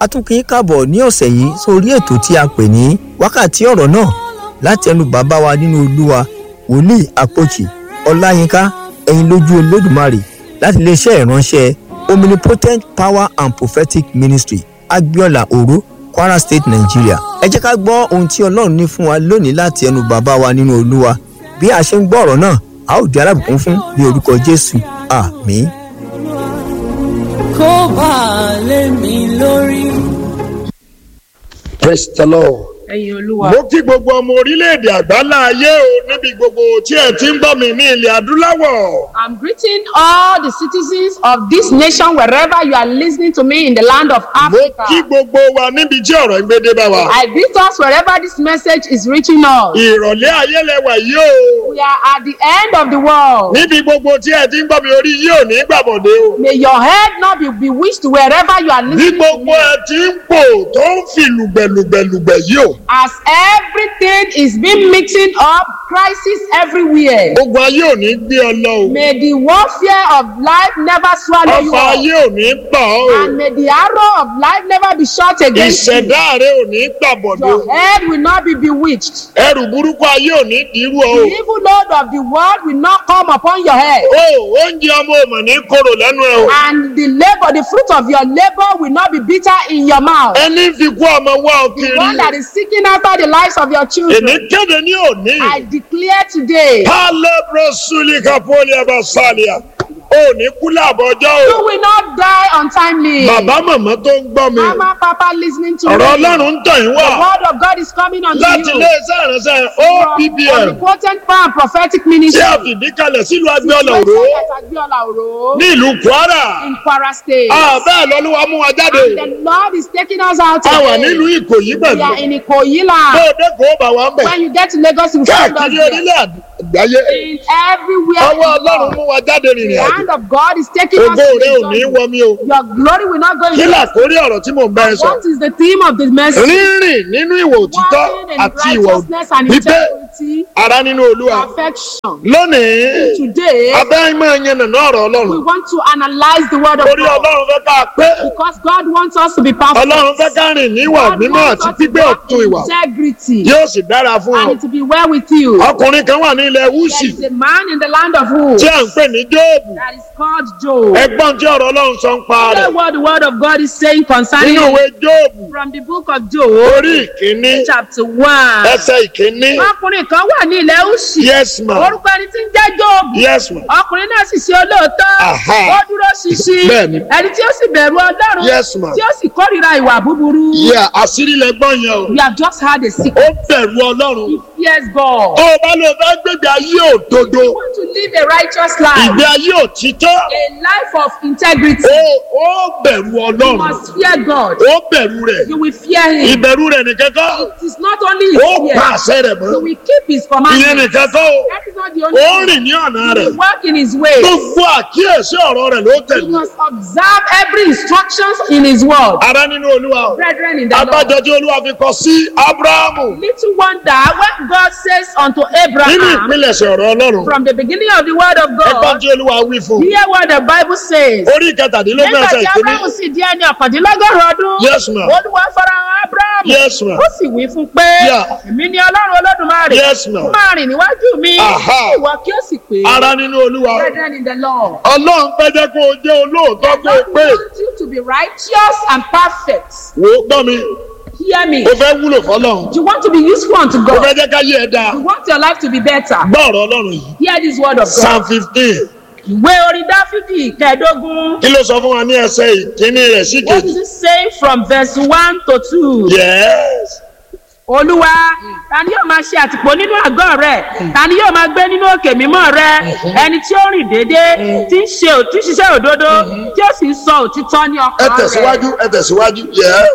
a tún kí í káàbọ̀ ní ọ̀sẹ̀ yìí sórí ètò tí a pè ní wákàtí ọ̀rọ̀ náà láti ẹnu bàbá wa nínú olúwa wòlíì àpòchì ọláyínká ẹ̀yin lójú olódùmarè láti iléeṣẹ́ ìránṣẹ́ omnipotent power and prophetic ministry agbiola oro kwara state nigeria ẹ jẹ́ ká gbọ́ ohun tí ọlọ́run ní fún wa lónìí láti ẹnu bàbá wa nínú olúwa bí a ṣe ń gbọ́ ọ̀rọ̀ náà a ó di alábùkún fún ní orúkọ jésù àmín. kó bá a lé mi lórí. praise the lord. ẹ̀yin olúwa. mo kí gbogbo ọmọ orílẹ̀-èdè àgbáńlá ayé o níbi gbogbo tí ẹ ti ń gbọ́ mi ní ilẹ̀ adúláwọ̀. I'm greeting all the citizens of this nation wherever you are listening to me in the land of mo Africa. kí gbogbo wa níbi tí ọ̀rọ̀ ń gbédé bá wa. I greet us wherever this message is reaching us. ìrọ̀lẹ́ ayé lẹwà yìí o. We are at the end of the world. níbi gbogbo tí ẹ ti ń gbọ́ mi orí yìí ò ní gbàbọ̀dé o. May your head not be bewitched wherever you are bí listening to gbogbo me. ẹ ti ń pò tó ń fi lùgbẹ̀lùgbẹ̀lùgbẹ̀ yìí o. As everything is being mixing up, crisis everywhere. gbogbo ayé ò ní gbé ọ lọ o. May the warfare of life never swallow you ọfà up. ayé ò ní gbà ọ́ o. And may the arrow of life never be shot against you. ìṣẹ̀dá rẹ ò ní gbàbọ̀dé o. Your head will not be bewitched. ẹrù burúkú ayé ò ní dìrú ọ The o. evil load of the world will not come upon your head. o oúnjẹ ọmọ ọmọ ní kóró lẹ́nu ẹ o. And the labor, the fruit of your labor will not be bitter in your mouth. ẹni fi kú ọmọ wá ọ The one that kiri. is seeking after the lives of your èmi children. kéde ní òní. I declare today, pálẹ́bùrọ̀ súlì kápólì ẹ̀bà sálíà. o ní kú láàbọ̀jọ́ you o. will not die untimely. bàbá màmá tó ń gbọ́ mi. Mama, Papa, listening to ọ̀rọ̀ me. ọlọ́run ń tàn yín The wá. word of God is coming unto láti you. ilé iṣẹ́ ìránṣẹ́ From oppm omnipotent power and prophetic tí ministry. a fìdí kalẹ̀ sílùú agbẹ́ọ̀lá òró Situation at Agbiola Oro ní ìlú kwara. in Kwara State. bẹ́ẹ̀ lọ́lúwa mú wa jáde. The Lord is taking us out a wà today. nílùú ìkòyí We are pẹ̀lú. in Ikoyi bó land. o dé kó o bá wa ń bẹ̀. When you get to Lagos, you find us káàkiri there. orílẹ̀ àgbáyé. In everywhere. ọwọ́ in the ọlọ́run world. mú wa jáde The rìnrìn àjò. hand of God is taking us ògo to rẹ ò the ní journey. wọ mi o. Your glory will not go in kí vain. làkórí ọ̀rọ̀ tí mò ń bá ẹ sọ. What is the theme of the message? rírìn nínú ìwà òtítọ́ Walking in àti ìwà righteousness and pípé integrity, ara nínú olúwa. perfection. lónìí Today, abẹ́ máa yan nàná ọ̀rọ̀ we ọlọ́run. want to analyze the word of orí God ọlọ́run fẹ́ ká pé because God wants us to be perfect. ọlọ́run fẹ́ ká rìn níwà God mímọ́ wants àti us to gbígbé walk ọ̀tún in ìwà integrity yóò sì dára fún ọ. and it will be well with you. ọkùnrin kan wà ní ilẹ̀ There wúsì is a man in the land of Uz tí à ń pè ní jóòbù. that is called Job. ẹgbọ́n tí ọ̀rọ̀ ọlọ́run sọ ń pa Hear rẹ̀ what the word of God is saying concerning nínú ìwé jóòbù from the book of Job, orí ìkíní chapter one. ẹsẹ̀ ìkíní Ọkùnrin kan wà ní ilẹ̀ Ushi. yes ma Orúkọ ẹni tí ń jẹ́ Jóòbù. yes ma Ọkùnrin náà sì ṣe olóòótọ́. Aha. Ó dúró ṣinṣin. Bẹ́ẹ̀ni. Ẹni tí ó sì bẹ̀rù Ọlọ́run. Yes, ma'am. Tí ó sì kórìíra ìwà búburú. yẹ àṣírí lẹgbọ́n yẹn o We have just had a sick. ó bẹ̀rù ọlọ́run He fears God. tó o bá lọ fẹ́ gbégbé ayé òdodo You want to live a righteous life. ìgbé ayé òtítọ́ A life of integrity. ó ó bẹ̀rù You ọlọ́run must fear God. ó bẹ̀rù rẹ̀ You will fear Him. ìbẹ̀rù rẹ̀ nìkan kọ́ It is not only His ó pa fear. àṣẹ rẹ̀ mọ́ You will keep His ìyẹn commandments. nìkan kọ́ o That is not the ó only thing. rìn ní ọ̀nà You rẹ̀ will walk in His ways. gbogbo àkíyèsí ọ̀rọ̀ rẹ̀ ló You tẹ̀lé must observe every instructions in His word. ara nínú olúwa o Brethren in the Lord. abájọ tí olúwa fi kọ sí abrahamu Little wonder when God says unto nínú Abraham ìpilẹ̀ṣẹ̀ ọ̀rọ̀ ọlọ́run from the beginning of the word of ẹgbọ́n God, tí olúwa wí fún un. hear what the Bible says. orí ìkẹtàdínlógún Nígbà ẹsẹ̀ tí ìkíní Abraham sì di ẹni ọ̀kàndínlọ́gọ́rùn ọdún, Yes, ma'am. Olúwa farahàn Abraham. Yes, ma'am. Ó sì wí fún pé, Yeah. èmi ni Ọlọ́run Olódùmarè. Yes, ma'am. Máa rìn níwájú mi. Aha. Ìwọ kí ó sì pé. ara nínú olúwa Brethren in the Lord. ọlọ́run fẹ́ jẹ́ kó o jẹ́ olóòótọ́ kó o God pé wants you to be righteous and perfect. wò ó gbọ́ mi Hear me. o fẹ́ wúlò fọlọ́run You want to be useful unto o God. fẹ́ jẹ́ ká yé ẹ dáa You want your life to be better. gbọ́ ọ̀rọ̀ ọlọ́run yìí Hear this word of God. psalm fifteen Ìwé orin Dáfídì kẹẹ̀dógún. kí ló sọ fún wa ní ẹsẹ̀ ìkíní rẹ̀ sí What kejì does it say from verse one to two? yes Olúwa, ta ni yóò máa ṣe àtìpó nínú àgọ́ rẹ̀? Ta ni yóò máa gbé nínú òkè mímọ́ rẹ̀? Ẹni tí ó rìn déédéé, tí ń ṣe òtún ṣiṣẹ́ òdodo, tí ó sì ń sọ òtítọ́ ní ẹ ọkàn rẹ̀. tẹ̀síwájú ẹ tẹ̀síwájú yes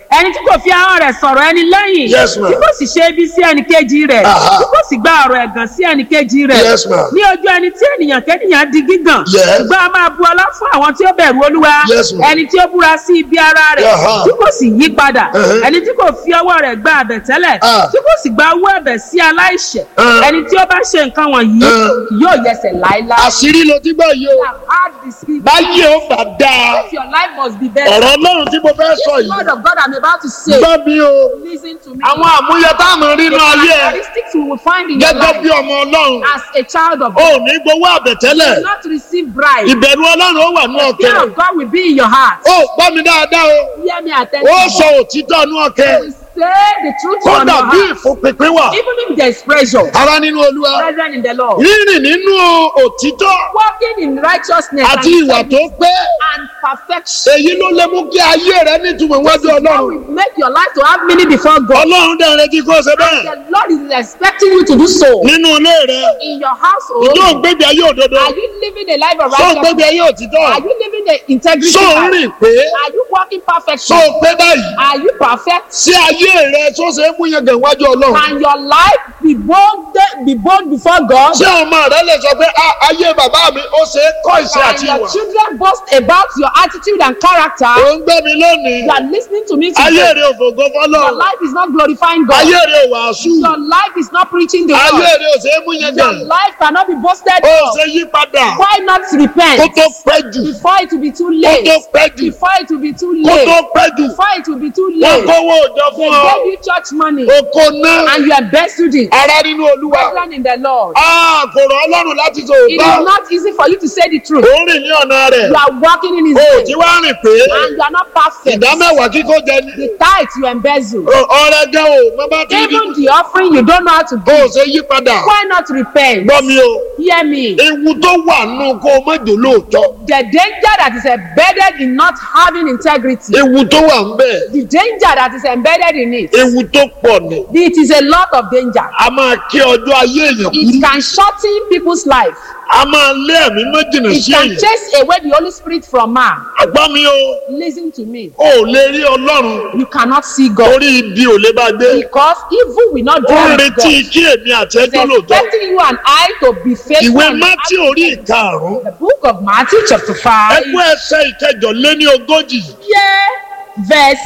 ẹni tí kò fi ahọ́n rẹ̀ sọ̀rọ̀ ẹni lẹ́yìn Yes, ma'am. tí kò sì ṣe ibi sí ẹnì kejì rẹ̀ Aha. tí kò sì gba ọ̀rọ̀ ẹ̀gàn sí ẹnì kejì rẹ̀ Yes, ma'am. ní ojú ẹni tí ènìyàn kẹ́nìyàn di gígàn Yes. ṣùgbọ́n a máa bu ọlá fún àwọn tí ó bẹ̀rù olúwa Yes, ma'am. ẹni tí ó búra sí ibi ara rẹ̀ Aha. tí kò sì yí padà Uh-huh. ẹni tí kò fi ọwọ́ rẹ̀ gba àbẹ̀tẹ́lẹ̀ Ah. tí kò sì gba owó ẹ̀bẹ̀ sí aláìṣẹ̀ Uh. ẹni tí ó bá ṣe nǹkan wọ̀nyí Uh. yóò yẹsẹ̀ láéláé. àṣírí ló ti gbọ́ yìí o have had the spirit. báyìí ó bá dáa If your life must be better. ọ̀rọ̀ ọlọ́run tí mo fẹ́ sọ The yìí word of God I'm about to say. gbọ́ mi o Listen to me. àwọn àmúyẹ tá a mọ̀ rí the inú ayé ẹ characteristics we will find in your gẹ́gẹ́ bí life ọmọ ọlọ́run as a child of o God. ò ní gbowó àbẹ̀tẹ́lẹ̀ Do not receive bribe. ìbẹ̀rù ọlọ́run ó wà ní ọkẹ́ Fear of God will be in your heart. ó gbọ́ mi dáadáa o Hear me ó attentively. sọ òtítọ́ ní ọkẹ́ We say the truth from kódà your bí heart. ìfúnpinpin wà Even if there is pressure. ara nínú olúwa Brethren in the Lord. rírìn nínú òtítọ́ Walking in righteousness àti and, ìwà tó pé and perfection. èyí ló lè mú kí ayé rẹ nítumọ̀ iwájú God ọlọ́run will make your life to have meaning before God. ọlọ́run dẹ̀ retí kó o ṣe bẹ́ẹ̀ The Lord is expecting you to do so. nínú ilé rẹ In your household. yóò gbégbé ayé òdodo Are you living a life of sọ gbégbé righteousness? ayé òtítọ́ Are you living the integrity sọ life? rìn pé Are you walking sọ perfectly? pé báyìí Are you perfect? sí ayé rẹ tó ṣe é mú yẹn gàn iwájú ọlọ́run Can your life be bold, be bold before God? ṣé ọmọ rẹ lè sọ pé "Ah, ayé bàbá mi ó ṣe é kọ́ ìṣe Can àti your ìwà children boast about your attitude and ò character? ń gbé mi lónìí You are listening to me ayé today. rẹ ò fògo Your fọlọ́run life is not glorifying God. ayé rẹ ò wàásù Your life is not preaching the ayé word. rẹ ò ṣe é mú yẹn Your gàn life cannot be boasted ó of. ṣe yí padà Why not kó repent tó pẹ́ jù before it will be too kó late? tó pẹ́ jù Before it will be too kó tó late. pẹ́ jù Before it will be too wọ́n late. kówó òjò They fún ọ gave you church money oko náà and you embezzled it. ara nínú olúwa Brethren in the Lord. Ah, kò rọ̀ ọlọ́run láti sọ It òótọ́ is not easy for you to say the truth. ò ń rìn ní ọ̀nà rẹ̀ You are walking in His o ò way tí wá rìn pé and you are not perfect. ìdá mẹ́wàá kíkó jẹ ní The tithe you embezzle. O- ọrẹ jẹ́ o mo bá ti rí Even the offering you don't know how to o ò give. ṣe yí padà Why not repent? gbọ́ mi o Hear me. ewu tó wà nù kó o má jò lóòótọ́ The danger that is embedded in not having integrity. ewu tó wà ń bẹ̀ The danger that is embedded in it. ewu tó pọ̀ ni It is a lot of danger. a máa kí ọjọ́ ayé èèyàn It kúrú can shorten people's life. a máa lé ẹ̀mí méjìnà It sí can èèyàn chase away the Holy Spirit from man. àgbọ́ mi o Listen to me. o ò lè rí ọlọ́run You cannot see God orí ibi ò lè bá gbé because evil will not ó dwell ń with retí God. kí èmi àti He's ẹjọ́ lóòótọ́ expecting you and I to be faithful. ìwé and mátí orí ìkarùn-ún The book of Matthew chapter 5. ẹgbẹ́ ẹsẹ̀ ìkẹjọ lé ní ogójì Here, verse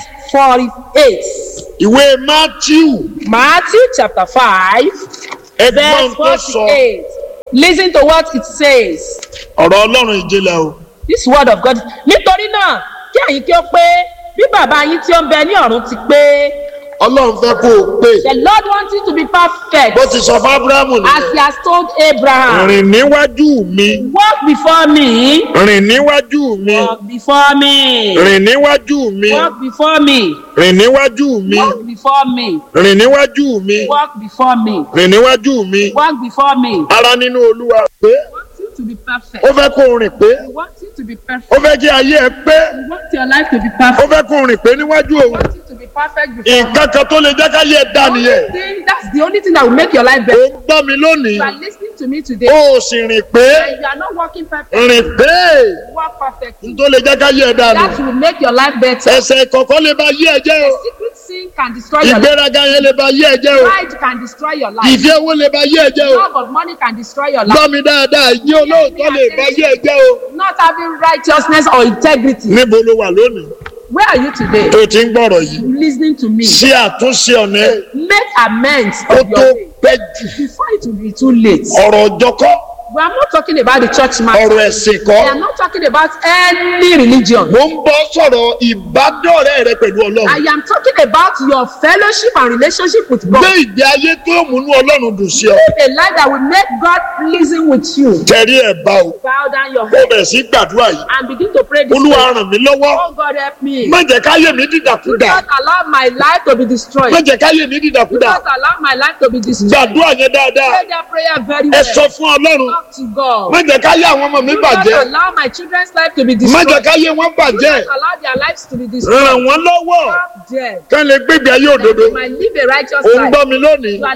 48. ìwé mátíù Matthew chapter 5, ẹgbọ́n verse tó sọ 48. Listen to what it says. ọ̀rọ̀ ọlọ́run ìjìnlẹ̀ o This word of God. Nítorí náà, kí ẹ̀yin kí ó pé bí bàbá yín tí ó ń bẹ ní ọ̀run ti pé. ọlọ́run fẹ́ kó o pé The Lord wants you to be perfect. bó ti sọ fún abrahamu As nìyẹn he has told Abraham. rìn níwájú mi Walk before me. rìn níwájú mi Walk before me. rìn níwájú mi Walk before me. rìn níwájú mi Walk before me. rìn níwájú mi Walk before me. rìn níwájú mi Walk before me. ara nínú olúwa pé I want you to be perfect. ó fẹ́ kó o rìn pé I want you to be ó perfect. fẹ́ kí ayé ẹ pé I want your life to be ó perfect. fẹ́ kó o rìn pé níwájú I òun want you to be perfect before me. nǹkan kan tó lè jẹ́ káyé ẹ dá nìyẹn Only thing- That's the only thing that will make your life ó better. ń gbọ́ mi lónìí You are listening to me today. ó sì rìn pé And you are not walking perfect. rìn pé Walk perfectly. tó lè jẹ́ káyé ẹ dá nù That will make your life better. ẹsẹ̀ kọ̀ọ̀kan lè ba yé ẹ jẹ́ o Secret sin can destroy your life. ìgbéraga yẹn lè ba yé ẹ jẹ́ o Pride can destroy your life. ìfẹ́ owó lè ba yé ẹ jẹ́ o Love of money can destroy your life. gbọ́ mi dáadáa ìjẹ́ olóòótọ́ lè ba yé ẹ jẹ́ o Not having righteousness or integrity. níbo ló wà lónìí Where are you today? tó ti ń gbọ́rọ̀ yìí Listening to me. ṣe àtúnṣe ọ̀nà ẹ Make amends kó of tó your way pẹ́ jù before it will be too late. ọ̀rọ̀ ọjọ́kọ́ We are not talking about the church matter. ọ̀rọ̀ ẹ̀sìn We kọ́ are not talking about any religion. mo ń bọ́ sọ̀rọ̀ ìbádọ́rẹ́ rẹ pẹ̀lú I ọlọ́run am talking about your fellowship and relationship with gbé God. ìgbé ayé tó múnú ọlọ́run dùn sí ọ A life that will make God pleasing with you. tẹ̀rí ẹ̀ bá o Bow down your ó head bẹ̀ sí gbàdúrà yìí and begin to pray this olúwa way. ràn mí lọ́wọ́ Oh God help me. má jẹ́ káyé mi Do dìdàkudà not allow my life to be destroyed. má jẹ́ káyé mi Do dìdàkudà not allow my life to be destroyed. gbàdúrà yẹn dáadáa Pray that prayer very ẹ well. sọ fún ọlọ́run Talk to God. má jẹ́ káyé àwọn ọmọ mi Do not bàjẹ́ allow my children's life to be má destroyed. jẹ́ káyé wọn Do bàjẹ́ not allow their lives to be destroyed. ràn wọ́n lọ́wọ́ Stop them. kán lè gbégbé ayé òdodo They might live a righteous ò ń life. gbọ́ mi lónìí You are listening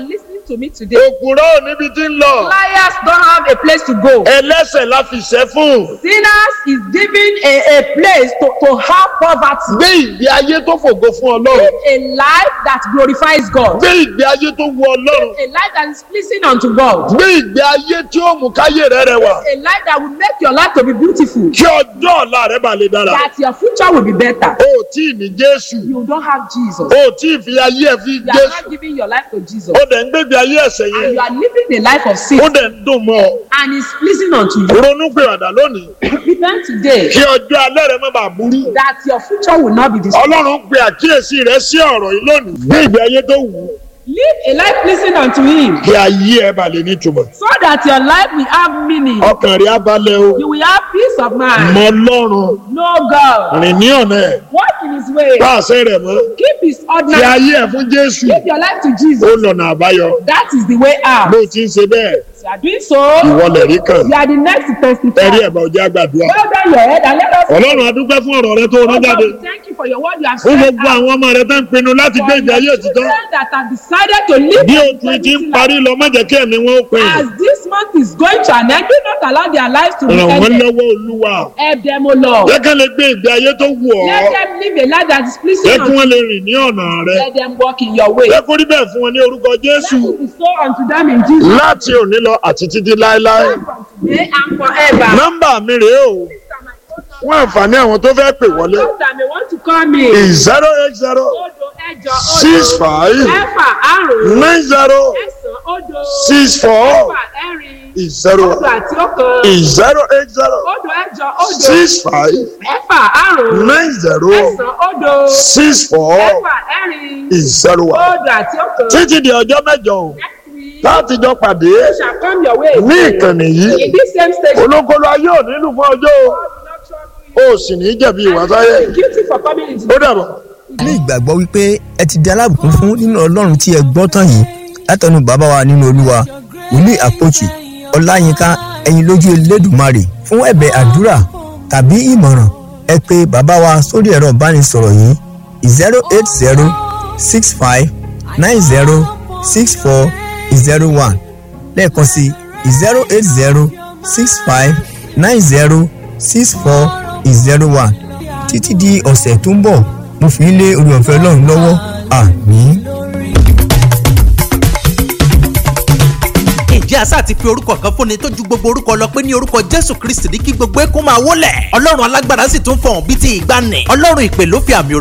to me today. òkúrọ́ ò níbi tí ń lọ Liars don't have a place to go. ẹlẹ́sẹ̀ la fi ṣẹ́ fún Sinners is given a, a place to, to have poverty. gbé ìgbé ayé tó fògo fún ọlọ́run A life that glorifies God. gbé ìgbé ayé tó wu ọlọ́run A life that is pleasing unto God. gbé ìgbé ayé tí ó mú káyé rẹ rẹwà A life that will make your life to be beautiful. kí ọjọ́ ọ̀la rẹ bá lè dára That your future will be better. o ò tí ì ní jésù You don't have Jesus. o ò tí ì fi ayé ẹ fi You are jésù not giving your life to Jesus. ó dẹ̀ ń gbégbé ayé ẹ̀sẹ̀ And yẹn you are living a life of sin. ó dẹ̀ ń dùn mọ́ ọ And it's pleasing unto you. ronú pé ọ̀dà lónìí Repent today. kí ọjọ́ alẹ́ rẹ má bàa burú That your future will not be destroyed. ọlọ́run pe àkíyèsí rẹ sí ọ̀rọ̀ yìí lónìí gbé ìgbé ayé tó wù ú Live a life pleasing unto Him. kí ayé ẹ bá lè nítumọ̀ So that your life will have meaning. ọkàn rẹ á balẹ̀ o You will have peace of mind. mọ ọlọ́run Know God. rìn ní ọ̀nà ẹ̀ Walk in His way. bá àṣẹ rẹ̀ mọ́ Keep His fi ordinance. ayé ẹ̀ fún jésù Give your life to ó Jesus. lọ̀nà àbáyọ That is the way out. bó o ti ń ṣe bẹ́ẹ̀ You are doing so. ìwọ lẹ̀ rí kàn You are the next to testify. ẹ̀rí ẹ̀ bá ọjà gbàdúrà Bow down your head and let us ọlọ́run adúpẹ́ fún ọ̀rọ̀ rẹ tó rán Oh jáde God, we thank you for your word you have fún said. gbogbo àwọn ọmọ rẹ tó ń pinnu láti gbé ìgbé ayé òtítọ́ children that have decided to live bí their oṣù ti ń eternity parí lọ má jẹ́ kí ẹ̀mí wọn ó pin life. as this month is going to an end do not allow their lives to be ràn wọ́n ended lọ́wọ́ olúwa help them o lord jẹ́ kí wọ́n lè gbé ìgbé ayé tó wù ọ́ let them live a life that is jẹ́ pleasing kí unto wọ́n lè rìn ní ọ̀nà rẹ you let them walk in your way jẹ́ kó rí bẹ́ẹ̀ fún wọn ní orúkọ let jésù it be so unto them in jesus láti òní lọ àti títí láéláé from today and forever. nọ́mbà mi rèé o fún àǹfààní àwọn tó fẹ́ pè wọlé those that may want to call me. zero eight zero odo ẹjọ odo six five ẹfà àrùn nine zero ẹsàn odo six four ẹfà ẹrin zero odo àti ọ̀kan zero eight zero odo ẹjọ odo six five ẹfà àrùn nine zero ẹsàn odo six four ẹfà ẹrin zero one odo àti ọ̀kan. títí di ọjọ́ mẹ́jọ o next week láti jọ pàdé you shall come your way. ní ìkànnì yìí in this same station. olókòló ayé ò nílùú fún ọjọ́ o God will not trouble you. o sì ní jẹ̀bi ìwà sáyé And you will be guilty for coming into ó dàbọ̀. ní ìgbàgbọ́ wípé ẹ ti di alábùkún fún nínú ọlọ́run tí ẹ gbọ́ tán yìí látọ̀nù bàbá wa nínú olúwa wòlíì àpòjì ọláyínká ẹ̀yin lójú elédùmarè fún ẹ̀bẹ̀ àdúrà tàbí ìmọ̀ràn ẹ pé bàbá wa sórí ẹ̀rọ ìbánisọ̀rọ̀ yìí zero eight zero six five nine zero six four zero one lẹ́ẹ̀kan sí zero eight zero six five nine zero six four zero one títí di ọ̀sẹ̀ tó ń bọ̀ mo fi ń lé orí ọ̀fẹ́ ọlọ́run lọ́wọ́ àmín. ǹjẹ́ àṣà ti fi orúkọ kan fúnni tó ju gbogbo orúkọ lọ pé ní orúkọ jésù kristi ní kí gbogbo ẹkún máa wólẹ̀ ọlọ́run alágbára sì tún fọ̀hún bíi ti ìgbàanì ọlọ́run ìpè ló fi àmì